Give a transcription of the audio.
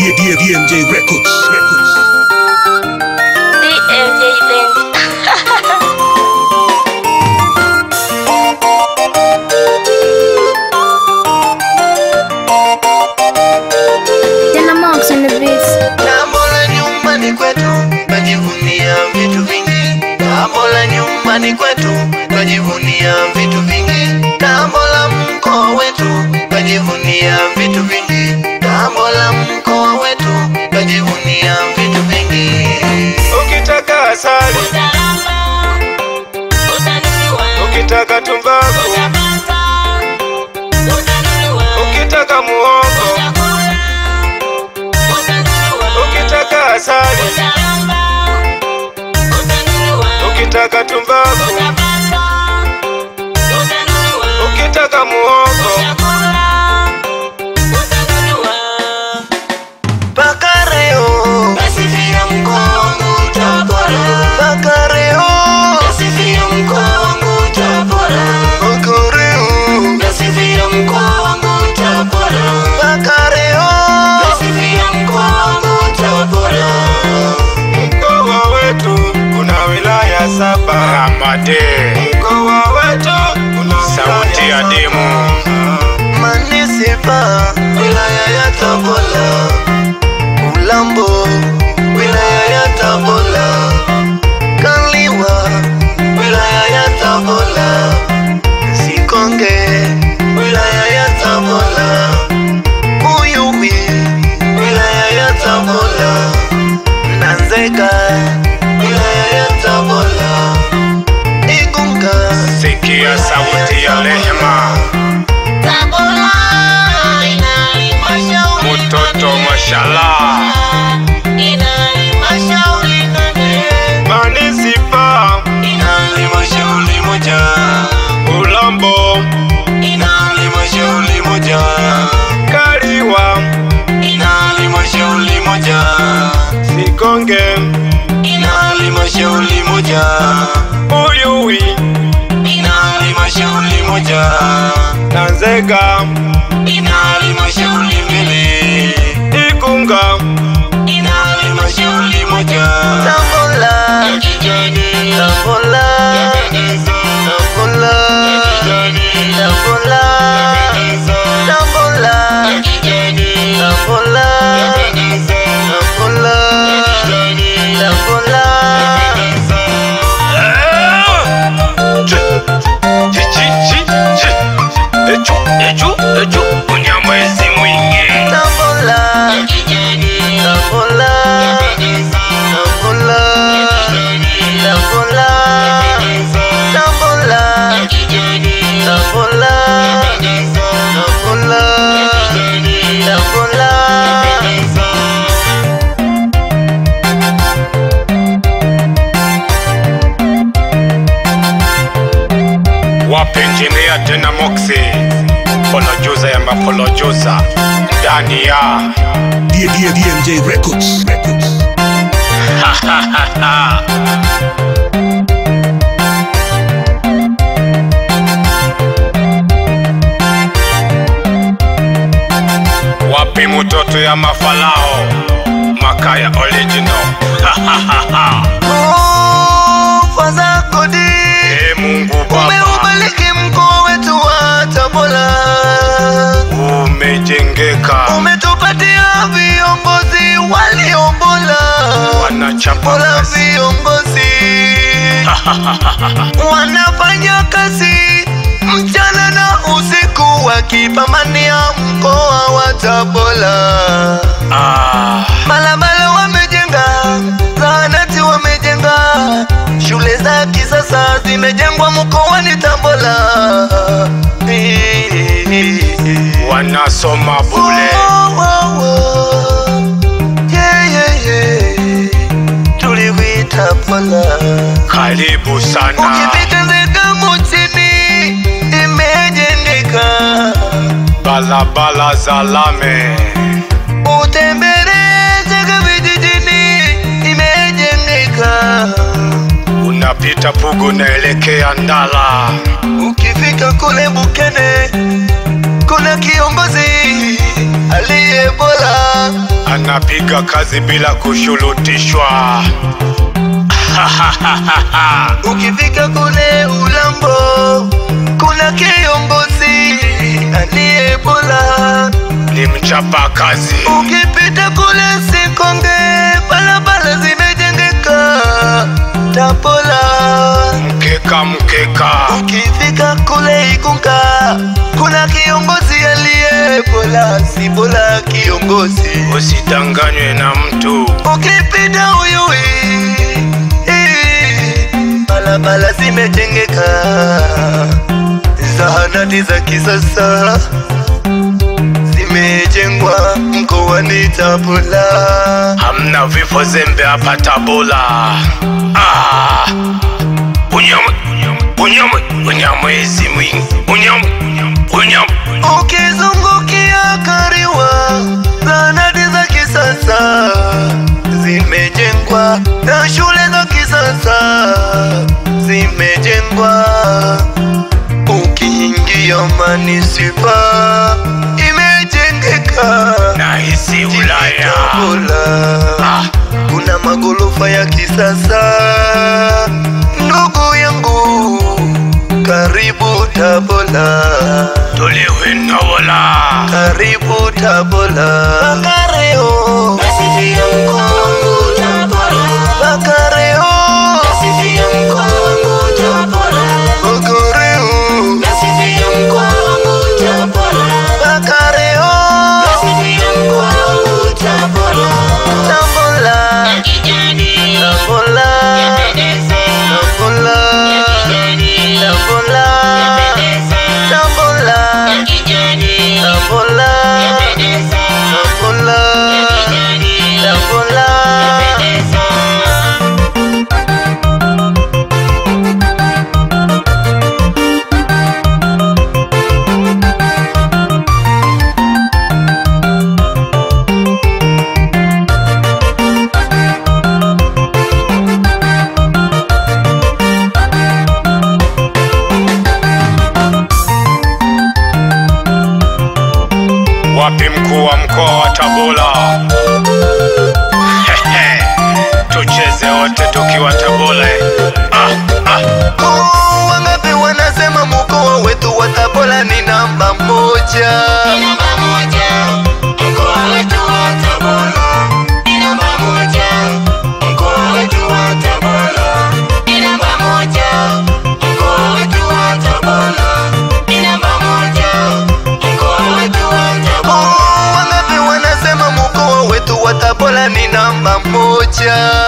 D- D- DMJ Records. Records. DMJ Band. Tena Marks on the beats. Jambo la nyumbani kwetu twajivunia vitu vingi. Jambo la nyumbani kwetu twajivunia vitu vingi. Jambo la mkoa wetu twajivunia vitu vingi. Jambo la mkoa wetu twajivunia vitu vingi. Ukitaka asali, ukitaka tumbaku, ukitaka muhogo, ukitaka asali, ukitaka tumbaku, ukitaka muhogo Bakareo Nasifia mkoa wangu Tabora Bakareo Nasifia mkoa wangu Tabora Bakareo Nasifia mkoa wangu Tabora Bakareo Nasifia mkoa wangu Tabora Mkoa wetu una wilaya saba Ramade Mkoa wetu una sauti ya demu Manisipa wilaya ya Tabora Ulambo, wilaya ya Tabora, Kaliwa, wilaya ya Tabora, Sikonge, wilaya ya Tabora, Uyui, wilaya ya Tabora, Nanzega, wilaya ya Tabora, Igunga, Sikia sauti ya rehema, mtoto mashallah, Manisipa, halmashauri moja, Ulambo, halmashauri moja, Kaliwa, halmashauri moja, Sikonge, halmashauri moja, Uyui, halmashauri moja, Nanzega, halmashauri mbili, Igunga, halmashauri moja. Tabora, Tabora, Tabora, Tabora, Tabora, Tabora, Tabora, Echu, echu, echu, unyamwezi mwingi. Tabora, Tabora, Tabora, Tabora, Tabora, Tabora, Tabora, Tabora. wapenjinea tena moksi polojuza ya mapolojuza ndani ya D- D- DMJ Records. Records. wapi mtoto ya mafalao makaya original Sifa zako di e mungu baba umeubariki mkoa wetu wa Tabora, umejengeka umetupatia viongozi walio bora, wanachapa bora kazi viongozi wanafanya kazi mchana na usiku wakipambania mkoa wa Tabora. ah, Barabara wamejenga, zahanati wamejenga, shule za kisasa zimejengwa mkoani Tabora. wanasoma bule Oh, oh, oh. Yeah, yeah, yeah. Tuliwita Tabora. karibu sana Ukipita Nzega mjini imejengeka, balabala za lame utembelee Nzega vijijini imejengeka. unapita pugu naelekea ndala Ukifika kule Bukene kuna kiongozi aliye bora wanapiga kazi bila kushurutishwa. Ukifika kule Ulambo kuna kiongozi aliye bora. Ni mchapa kazi, Ukipita kule Sikonge barabara zimejengeka Tapola. mkeka mkeka, Ukifika kule Igunga kuna kiongozi aliye bora, si bora kiongozi. usidanganywe na mtu. Ukipita Uyui eh, barabara zimejengeka, zahanati za kisasa zimejengwa mkoani Tabora. Hamna vifo zembe hapa Tabora. Ah, unyama unyama unyamwezi mwingi unyama unyama Ukizungukia Kariwa, zahanati za kisasa zimejengwa na shule za kisasa zimejengwa. Ukiingia manisipa imejengeka nahisi Ulaya. Tabora. Ah, Kuna magorofa ya kisasa, ndugu yangu, karibu Tabora. tolewe Ndola. Karibu Tabora. Bakareo. Nasifia mkoa wangu Tabora. Bakareo. Nasifia mkoa wangu Tabora. Bakareo. Nasifia mkoa wangu Tabora. Bakareo. Nasifia mkoa wangu Tabora. Tabora. Tabora. Tabora. Tabora. Tabora. Tabora. Tabora. Tabora. Wapi mkuu wa mkoa wa Tabora? Hehe, Tucheze wote tukiwa Tabora. Ah, ah. Oh, wangapi wanasema mkoa wetu wa Tabora ni namba moja. Oh, wangapi wanasema mkoa wetu wa Tabora ni namba moja.